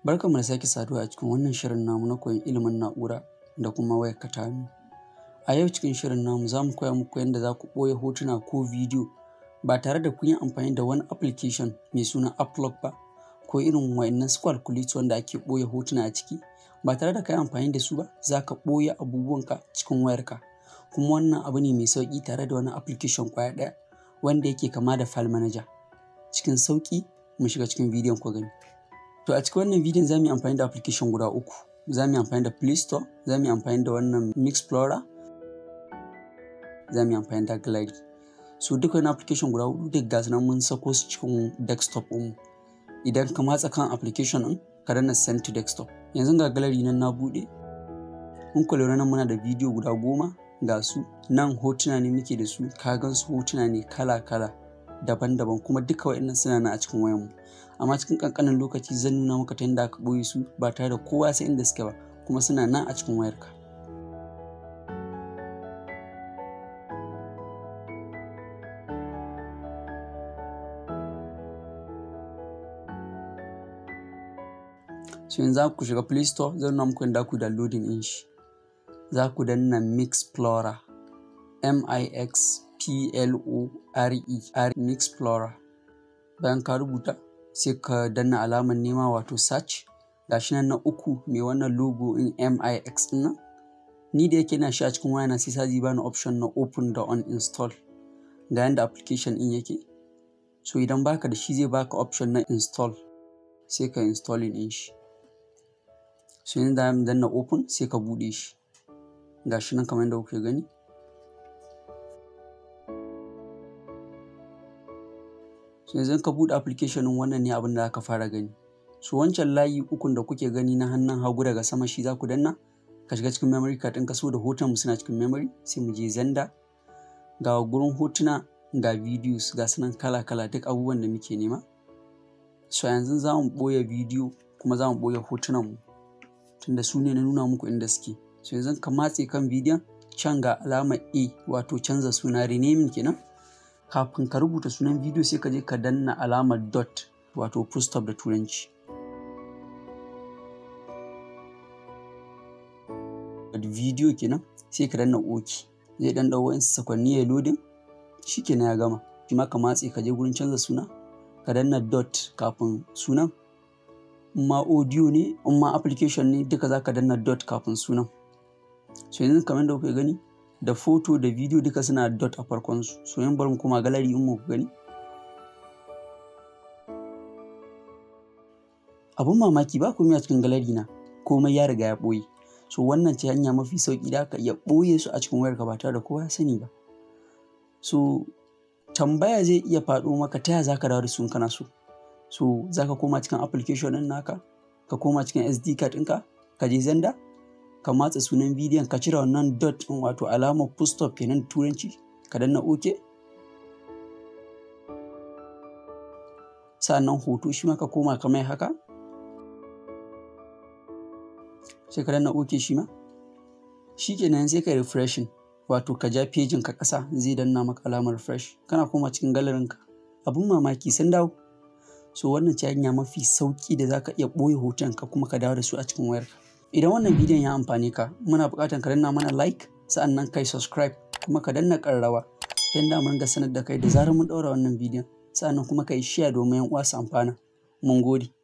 Barkanmu da sake saduwa a cikin wannan shirin namu na koyon ilimin na'ura da kuma wayar ka ta hannu. A yau cikin shirin namu za mu koya muku yadda za ku ɓoye hotuna ko bidiyo ba tare da kun yi amfani da wani application mai suna Upload ba ko irin wa'innan su calculator wanda ake ɓoye hotuna a ciki ba tare da ka yi amfani da su ba za ka ɓoye abubuwanka cikin wayarka. Kuma wannan abu ne mai sauƙi tare da wani application ƙwaya ɗaya wanda yake kama da file manager. Cikin sauƙi mu shiga cikin bidiyon ku gani. To a cikin wannan bidiyon za mu yi amfani da application guda uku. Za mu yi amfani da Play Store, za mu yi amfani da wannan Mixplorer, za mu yi amfani da Gallery. So duka wani application guda huɗu duk ga su nan mun sako su cikin desktop ɗinmu. Idan ka matsa kan application ɗin ka danna send to desktop. Yanzu ga Gallery nan na buɗe. In ku lura nan muna da bidiyo guda goma ga su nan hotuna ne muke da su ka gan su hotuna ne kala-kala daban-daban kuma duka wa'innan suna nan a cikin wayanmu. amma cikin kankanin lokaci zan nuna maka ta yadda aka ɓoye su ba tare da kowa sai inda suke ba kuma suna nan a cikin wayarka. so yanzu ku shiga play store zan nuna muku yadda ku downloading din shi za ku danna mixplorer m-i-x-p-l-o-r-e r mixplorer bayan ka rubuta sai ka danna alamar nema wato search gashi nan na uku mai wannan logo in mix din nan ni da yake na shi a cikin wayana sai saji bani option na open da on install ga yanda application din yake so idan baka da shi zai baka option na install sai ka installing din shi so yanzu da danna open sai ka bude shi gashi nan kamar yadda kuke gani so yanzu ka buɗe application ɗin wannan ne abin da aka fara gani so wancan layi ukun da kuke gani na hannun hagu daga sama shi za ku danna ka shiga cikin memory card ɗin ka so da hoton mu suna cikin memory sai mu je zanda ga gurin hotuna ga videos ga sunan kala kala duk abubuwan da muke nema so yanzu za mu ɓoye bidiyo kuma za mu ɓoye hotunan mu tunda su ne na nuna muku inda suke so yanzu ka matse kan bidiyon can ga alamar a wato canza suna renaming kenan kafin ka rubuta sunan bidiyo sai ka je ka danna alamar dot wato full stop da turanci bidiyo kenan sai ka danna ok zai dan dau wa'insu sakwanni ya lodin shi kenan ya gama shi ma ka matse ka je gurin canza suna ka danna dot kafin sunan in ma audio ne in ma application ne duka za ka danna dot kafin sunan so yanzu kamar da kuka gani da foto da bidiyo duka suna dot a farkon su so yan bari mu kuma gallery in mu gani abun mamaki ba komai a cikin gallery na komai ya riga ya boye so wannan ce hanya mafi sauki da aka iya boye su a cikin wayarka ba tare da kowa ya sani ba so tambaya zai iya faɗo maka ta yaya zaka dawo da su in kana so so zaka koma cikin application ɗin naka ka koma cikin SD card ɗinka ka je zanda ka matsa sunan bidiyon ka cire wannan dot ɗin wato alamar full stop kenan turanci ka danna ok sa'annan hoto shi ma ka koma ka mai haka sai ka danna ok shi ma shi kenan sai ka refreshing wato ka ja pejin ka ƙasa zai danna maka alamar refresh kana koma cikin galerin ka abun mamaki sun dawo so wannan ce hanya mafi sauki da zaka iya ɓoye hoton ka kuma ka dawo da su a cikin wayarka idan wannan bidiyon ya amfane ka muna buƙatar ka danna mana like sa'annan kai subscribe kuma ka danna ƙararrawa ta yadda mun ga sanar da kai da zarar mun ɗaura wannan bidiyon sa'annan kuma kai share domin yan uwa su amfana mun gode